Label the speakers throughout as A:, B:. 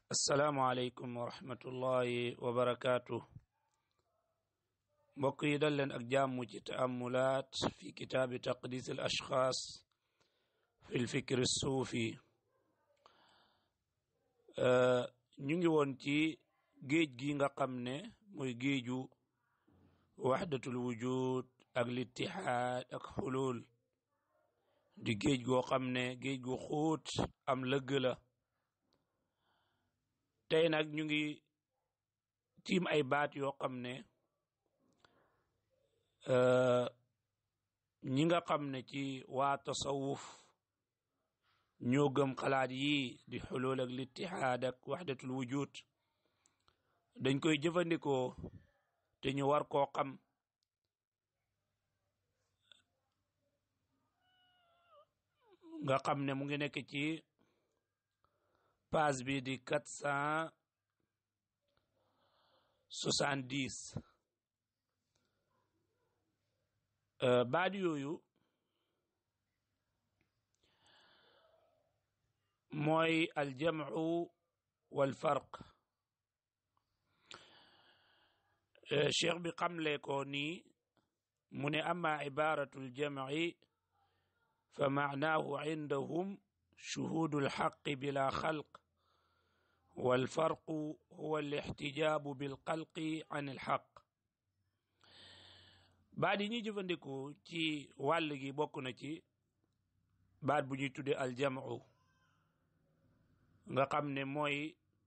A: asalaamualeykum wa rahmatullahi wa barakaatu mbokk yi dal leen ak jàmm ci taamulaat fi kitaabi taqdis al ashxaas fi lfikr suufi ñu ngi woon ci géej gi nga xam ne mooy géeju waxdatul wujud ak littihaad ak xulul di géej goo xam ne géej gu xuut am lëgg la tey nag ñu ngi tiim ay baat yoo xam ne ñi nga xam ne ci waa tasawuf ñoo gëm xalaat yi di xulul ak littihaad ak waxdatul wujud dañ koy jëfandikoo te ñu war koo xam nga xam ne mu ngi nekk ci page bi di quatre cent soixante dix baat yooyu mooy aljamu wal farq cheikh bi xamle ko nii mu ne ama ibaratu aljamci fa maanaahu indahum shuhudu alxaqi bila xalq walfarqu huwa alixtijaabu bilxalqi an alxaq baat yi ñuy jëfandikoo ci wàll gi bokk na ci baat bu ñuy tudde aljamu nga xam ne mooy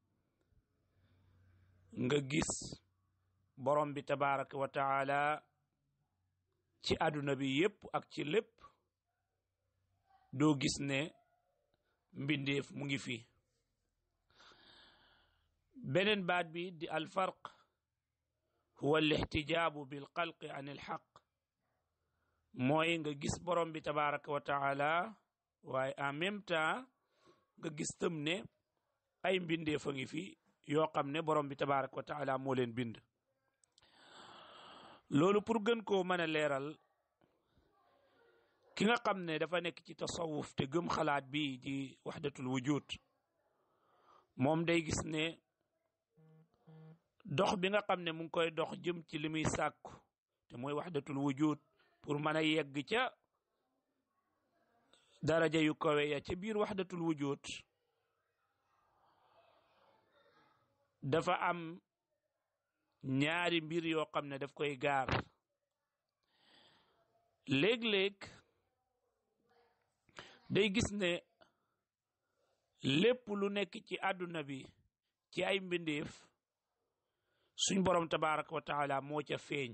A: nga gis borom bi tabaraka wa taala ci àdduna bi yépp ak ci lépp doo gis ne mbindeef mu ngi fi beneen baat bi di alfarq huwa alixtijaabu bilxalqi an ilxaq mooy nga gis borom bi tabaraka wa taala waaye en même temps nga gis tam ne ay mbindeef a ngi fi yoo xam ne borom bi tabaraka wa taala moo leen bind loolu pour gën koo mën a leeral ki nga xam ne dafa nekk ci tasawuf te gëm xalaat bi di waxdatul wujud moom day gis ne dox bi nga xam ne mu ngi koy dox jëm ci li muy sàkku te mooy waxdatul wujud pour mën a yegg ca daraja yu kawe ya ca biir waxdatul wujud dafa am ñaari mbir yoo xam ne daf koy gaar léeg-léeg day gis ne lépp lu nekk ci àdduna bi ci ay mbindeef suñ borom tabaraka wa taala moo ca feeñ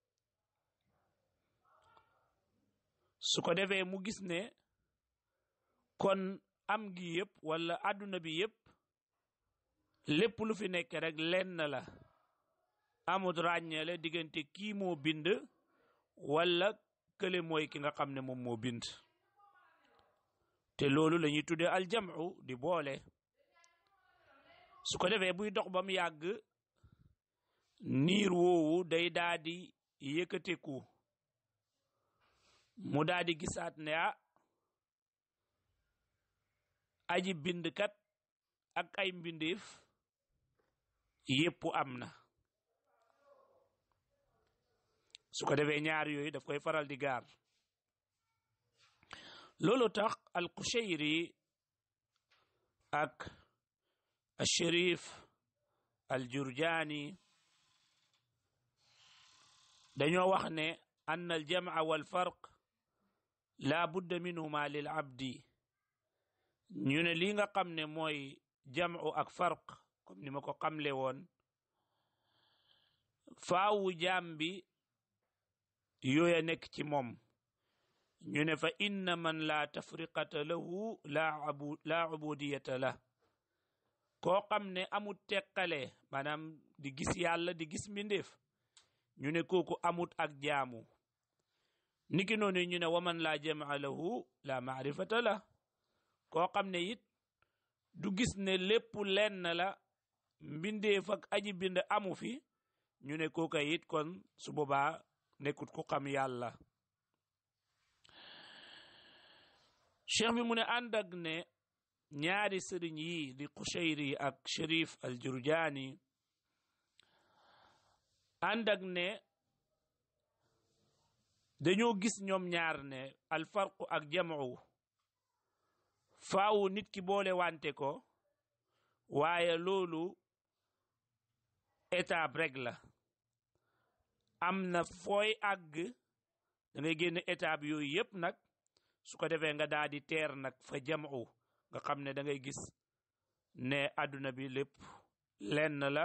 A: su ko defee mu gis ne kon am gi yëpp wala àdduna bi yëpp lépp lu fi nekk rek lenn la amut ràññeele diggante kii moo bind wala kële mooy ki nga xam ne moom moo bind te loolu la ñuy tuddee aljamu di boole su ko defee buy dox ba mu yàgg niir woowu day daa di yëkkateku mu daa di gisaat ne ah aji bindkat ak ay mbindeef yépp am na su ko defee ñaar yooyu daf koy faral di gaar loolu tax alqushayri ak alsharif aljurjaani dañoo wax ne ann aljamca walfarq laa budda minhuma lil abdi ñu ne lii nga xam ne mooy jamcu ak farq comme ni ma ko xamle woon faawu jaam bi yooya nekk ci moom ñu ne fa inna man laa tafriqata lahu laa abu laa ubudiyata la koo xam ne amut teqale maanaam di gis yàlla di gis mbindeef ñu ne kooku amut ak jaamu niki noonu ñu ne waman laa jamaa lahu laa maarifata la koo xam ne it du gis ne lépp lenn la mbindeef ak aji bind amu fi ñu ne kooka it kon su boobaa nekkut ku xam yàlla cheikh bi mu ne ànd ak ne ñaari sëriñ yi di Qushayri ak Sharif al Jurjaani ànd ak ne dañoo gis ñoom ñaar ne al farqu ak jamu faawu nit ki boole wante ko waaye loolu étape rek la am na fooy àgg da ngay génn étape yooyu yépp nag su ko defee nga daal di teer nag fa jamu nga xam ne da ngay gis ne àdduna bi lépp lenn la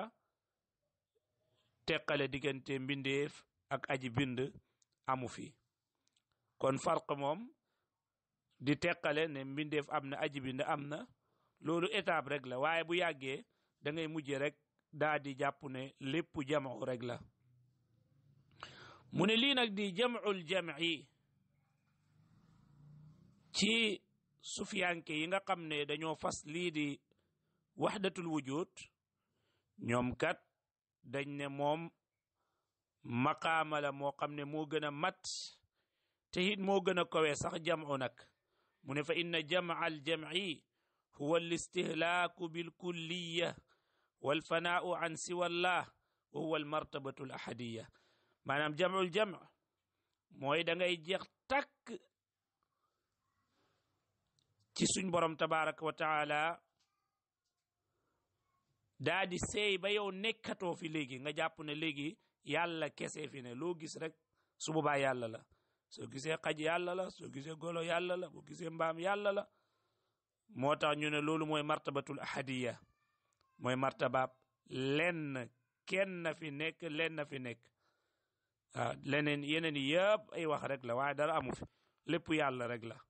A: teqale diggante mbindeef ak aji bind amu fi kon farq moom di teqale ne mbindeef am na aji bind am na loolu étape rek la waaye bu yàggee da ngay mujje rek daa di jàpp ne lépp jamu rek la mu ne lii nag di jamul jam'i ci sufiyanke yi nga xam ne dañoo fas lii di waxdatul wujud ñoom kat dañ ne moom maqaama la moo xam ne moo gën a mat te it moo gën a kowee sax jamu nag mu ne fa inna jamaa al jam'i huwa al istihlaaku bil kulliya wal fanaau an siwallah wa huwa al martabatu al ahadiya maanaam jamul jam mooy da ngay jeex takk ci suñ borom tabaraka wa taala daa di seey ba yow nekkatoo fi léegi nga jàpp ne léegi yàlla kese fi ne loo gis rek su boobaa yàlla la soo gisee xaj yàlla la soo gisee golo yàlla la boo gisee mbaam yàlla la moo tax ñu ne loolu mooy martabatul ahadiya mooy martabaab lenn kenn fi nekk lenn fi nekk waaw leneen yeneen yëpp ay wax rek la waaye dara amu fi lépp yàlla rek la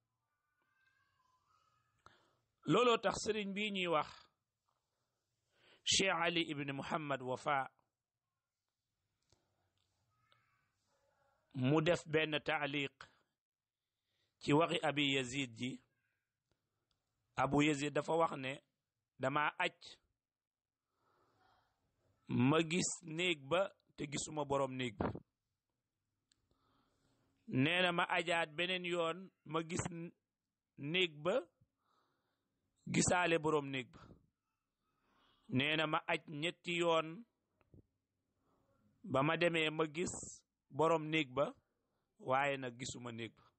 A: looloo tax sëriñ bii ñuy wax Cheikh Ali ibn Muhammad Wafa mu def benn taaliq ci waxi abi yazid ji abu yazid dafa wax ne dama aj ma gis néeg ba te gisuma borom néeg bi nee na ma ajaat beneen yoon ma gis néeg ba gisaale borom néeg ba nee na ma aj ñetti yoon ba ma demee ma gis borom néeg ba waaye nag gisuma néeg ba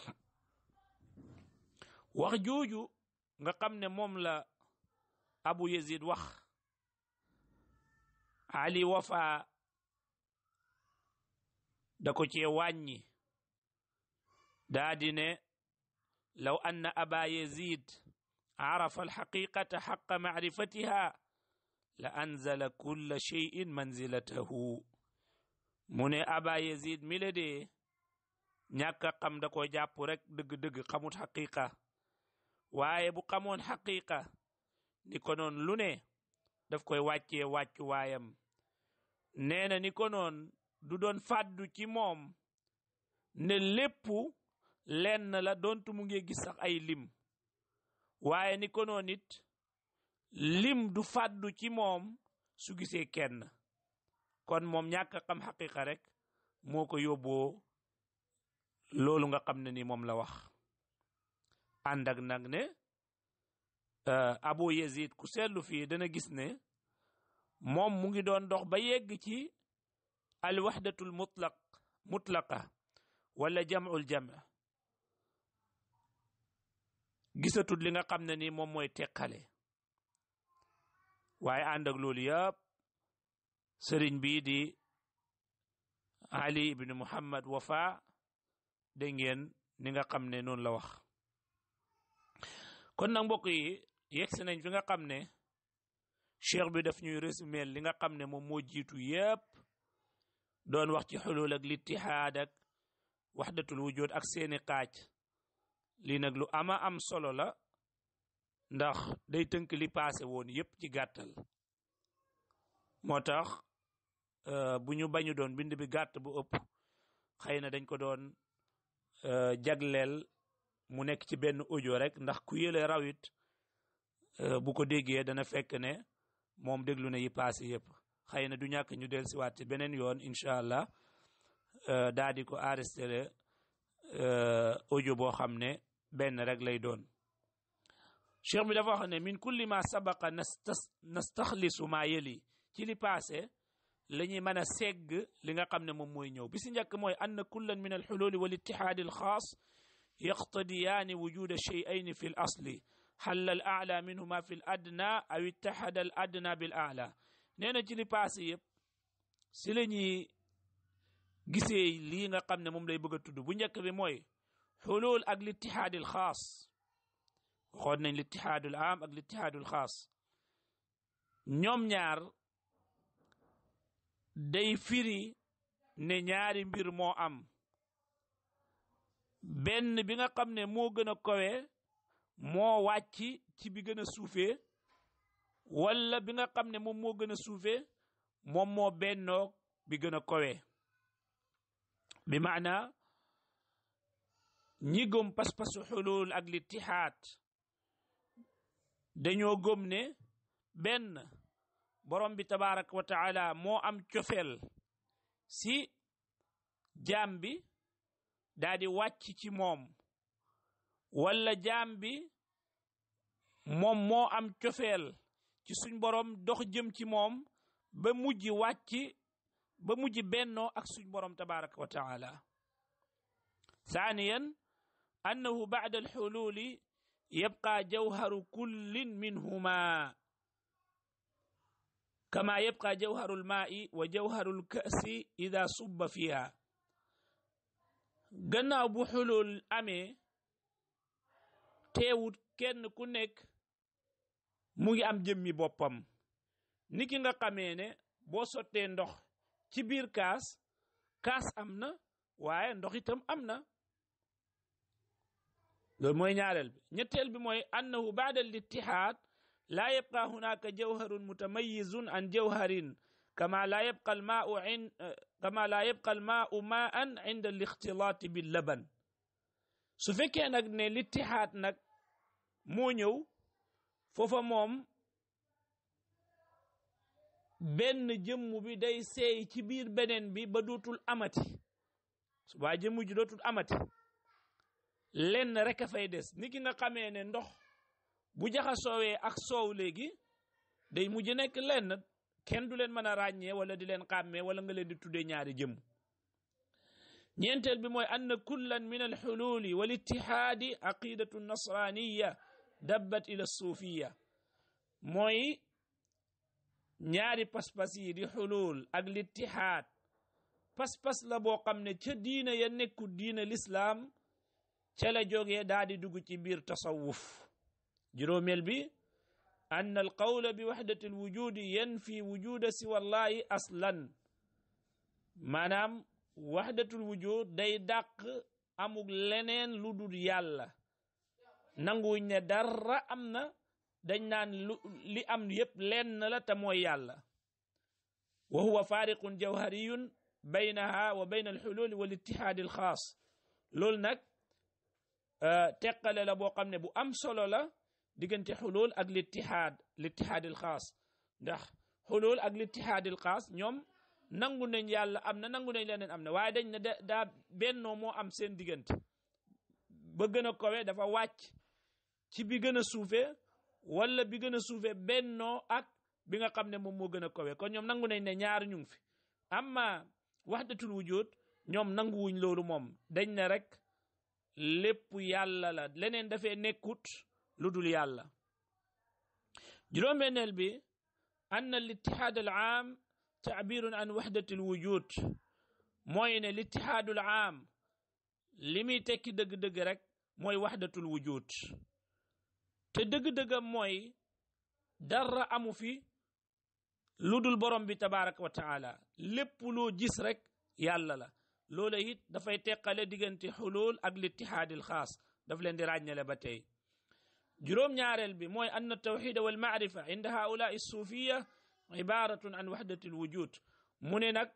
A: wax jooju nga xam ne moom la abu yazid wax ali wafa da ko cee wàññi daa di ne law anna aba yazid arafa alxaqiqata xaqa macrifatiha la anzala kulla cheyin manzilatahu mu ne aba yazid mi la dee ñàkk a xam da ko jàpp rek dëgg-dëgg xamut xaqiqa waaye bu xamoon xaqiqa ni ko noon lu ne daf koy wàccee wàccu waayam nee na ni ko noon du doon fàddu ci moom ne lépp lenn la doontu mu ngi gis sax ay lim waaye ni ko noon it lim du fàddu ci moom su gisee kenn kon moom ñàkk a xam xaqiqa rek moo ko yóbboo loolu nga xam ne ni moom la wax ànd ak nag ne Abu Yazid ku seetlu fii dana gis ne moom mu ngi doon dox ba yegg ci al waxdatul mutlaq mutlaqa wala jamul jam gisatul li nga xam ne ni moom mooy teqale waaye ànd ak loolu yëpp sëriñ bii di Ali ibn Muhammad Wafa dégg ngeen ni nga xam ne noonu la wax kon nag mbokk yi yegsi nañ fi nga xam ne cheikh bi daf ñuy résumé li nga xam ne moom moo jiitu yépp doon wax ci xulul ak littihaad ak waxdatul wujud ak seeni xaaj lii nag lu ama am solo la ndax day tënk li paase woon yépp ci gàttal moo tax bu ñu bañu doon bind bi gàtt bu ëpp xëy na dañ ko doon jagleel mu nekk ci benn audio rek ndax ku yële rawit bu ko déggee dana fekk ne moom déglu na yi paase yépp xëy na du ñàkk ñu del siwaat ci beneen yoon incha allah daa di ko enregistré audio boo xam ne benn rek lay doon cheikh bi dafa wax ne min kulli ma sabaqa nastaxlisu ma yëli ci li passé la ñuy mën a segg li nga xam ne moom mooy ñëw bi si njëkk mooy ann kullan min alxululi wal ittihaadi alxaas yaqtadiyaani wujuda shey'ayni fi l asli xalla al aala minhuma fi l adna aw ittahada al adna bil aala nee na ci li passé yëpp si la ñuy gisee lii nga xam ne moom lay bëgg a tudd bu njëkk bi mooy xulul ak littihaadil xaas waxoon nañ littihaadul am ak littihaadul xaas ñoom ñaar day firi ne ñaari mbir moo am benn bi nga xam ne moo gën a kowe moo wàcc ci bi gën a suufee wala bi nga xam ne moom moo gën a suufee moom moo bennoog bi gën a kowe bi maana ñi gëm pas-pasu xulul ak littihaad dañoo gëm ne benn borom bi tabaraka wa taala moo am cofeel si jaam bi daa di wàcc ci moom wala jaam bi moom moo am cofeel ci suñ borom dox jëm ci moom ba mujj wàcc ba mujj bennoo ak suñ borom tabaraka wa taala ثانيا أنه بعد الحلول يبقى جوهر كل منهما كما يبقى جوهر الماء وجوهر الكأس إذا صب فيها gannaaw bu xulul amee teewut kenn ku nekk mu ngi am jëmmi boppam ni ki nga xamee ne boo sottee ndox ci biir kaas kaas am na waaye ndox itam am na loolu mooy ñaareel bi ñetteel bi mooy annahu baada al ittihaad laa yabqa hunaka jawharun mutamayizun an jawharin kama laa yabqa al maau in kama laa yabqa al maau maan inda al ixtilaati bil laban su fekkee nag ne littihaad nag moo ñëw foofa moom benn jëmm bi day seey ci biir beneen bi ba dootul amati subaa jëmm ji dootul amati lenn rek a fay des ni ki nga xamee ne ndox bu jaxasoowee ak soow léegi day mujj nekk lenn kenn du leen mën a ràññee wala di leen xàmmee wala nga leen di tuddee ñaari jëmm ñeenteel bi mooy ann kullan min alxululi wal ittihaadi aqidatu nasraniya dabbat ila suufiya mooy ñaari pas-pas yi di xulul ak littihaad pas-pas la boo xam ne ca diina ya nekku diina lislaam ca la jógee daa di dugg ci biir tasawuf juróomeel bi ann alqawla bi waxdati alwujudi yanfi wujuda siwa llahi aslan maanaam waxdatul wujud day dàq amug leneen lu dul yàlla nanguwuñ ne dara am na dañ naan lu li am yépp lenn la te mooy yàlla wa huwa faariqun jawhariyun baynaha wa bayna alxululi wal ittihaadi alxaas loolu nag teqale la boo xam ne bu am solo la diggante xulul ak littihaad littihaadi alxaas ndax xulul ak littihaadi alxaas ñoom nangu nañ yàlla am na nangu nañ leneen am na waaye dañ ne daa bennoo moo am seen diggante ba gën a kowe dafa wàcc ci bi gën a suufe wala bi gën a suufe bennoo ak bi nga xam ne moom moo gën a kowe kon ñoom nangu nañ ne ñaar ñu ngi fi amma waxdatul wujud ñoom nanguwuñ loolu moom dañ ne rek lépp yàlla la leneen dafee nekkut lu dul yàlla juróom-benneel bi anna al ittihaad al aam taabirun an waxdati alwujud mooy ne littihaadul aam li muy tekki dëgg-dëgg rek mooy waxdatul wujud te dëgg-dëggam mooy dara amu fi lu dul borom bi tabaraka wa taala lépp loo gis rek yàlla la loola it dafay teqale diggante xulul ak littihaadil xaas daf leen di ràññale ba tey juróom-ñaareel bi mooy anna tawxida wal maarifa inda haulaa suufiya ibaratun an waxdati alwujud mu ne nag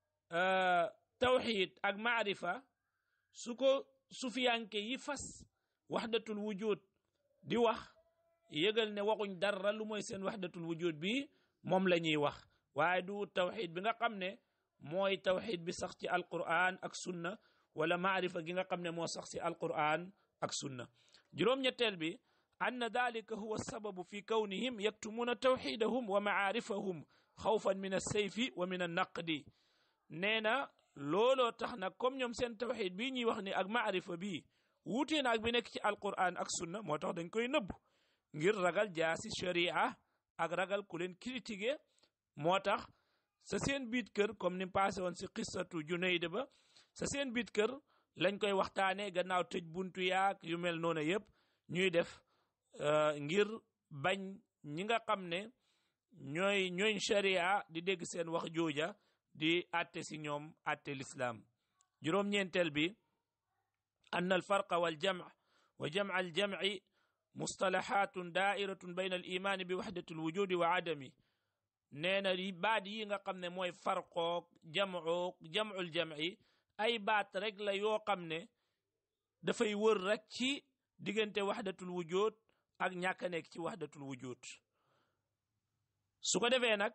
A: tawxid ak maarifa su ko sufiyanke yi fas waxdatul wujud di wax yëgal ne waxuñ dara lu mooy seen waxdatul wujud bi moom la ñuy wax waaye du tawxid bi nga xam ne mooy tawxid bi sax ci alquran ak sunna wala maarifa gi nga xam ne moo sax ci alquran ak sunna juróom-ñetteel bi anna dalika huwa sababu fi kawnihim yaktumuna tawxidahum wa maarifahum xawfan min alsayfi wa min annaqdi nee na looloo tax nag comme ñoom seen tawxid bii ñuy wax ni ak maarifa bii wuutee na ak bi nekk ci alquran ak sunna moo tax dañ koy nëbb ngir ragal jaasi sharia ak ragal ku leen critiquer moo tax sa seen biit kër comme ni passé woon si qissatu Junayd ba sa seen biit kër lañ koy waxtaanee gannaaw tëj buntu yaak yu mel noonu yëpp ñuy def ngir bañ ñi nga xam ne ñooy ñooñ sharia di dégg seen wax jooja di atte si ñoom atte lislaam juróom-ñeenteel bi anna alfarqa waljamc wa jamc aljamci mustalahatun daa'iratun bayna al imaani bi waxdati alwujudi wa adami nee na baat yi nga xam ne mooy farqoog jamcoog jamcul jamci ay baat rek la yoo xam ne dafay wër rek ci diggante waxdatul wujud ak ñàkk a nekk ci waxdatul wujud su ko defee nag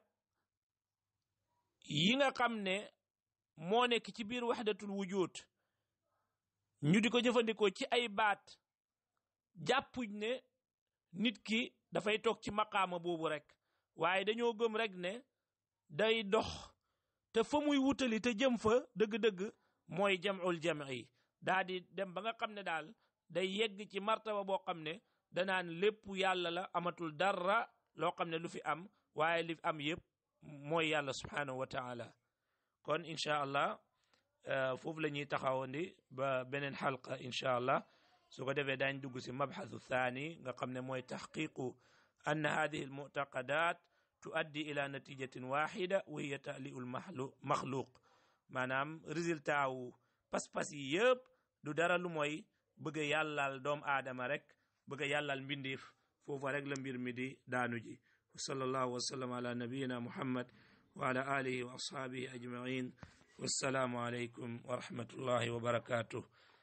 A: yi nga xam ne moo nekk ci biir waxdatul wujud ñu di ko jëfandikoo ci ay baat jàppuñ ne nit ki dafay toog ci maqaama boobu rek waaye dañoo gëm rek ne day dox te fa muy wutali te jëm fa dëgg-dëgg mooy jamul jam'i daa di dem ba nga xam ne daal day yegg ci martaba boo xam ne danaan lépp yàlla la amatul dara loo xam ne lu fi am waaye li am yëpp mooy yàlla subhanahu wa taala kon incha allah foofu la ñuy taxawandi ba beneen xalqa incha allah su ko defee daañ dugg si mabxathu thani nga xam ne mooy taxqiqu anna hadihi almuctaqadat tuaddi ila natijatin waxida wa hiya ta'liu lmaxluq maanaam résultat wu pas-pas yi yëpp du dara lu mooy bëgg a yàllal doom aadama rek bëgg a yàllal mbindiif foofa rek la mbir mi di daanu ji wa sallallahu wa sallam ala nabiyina muhammad wa ala alihi wa ashaabihi ajmain wassalaamu aleykum wa rahmatullahi wa barakatuh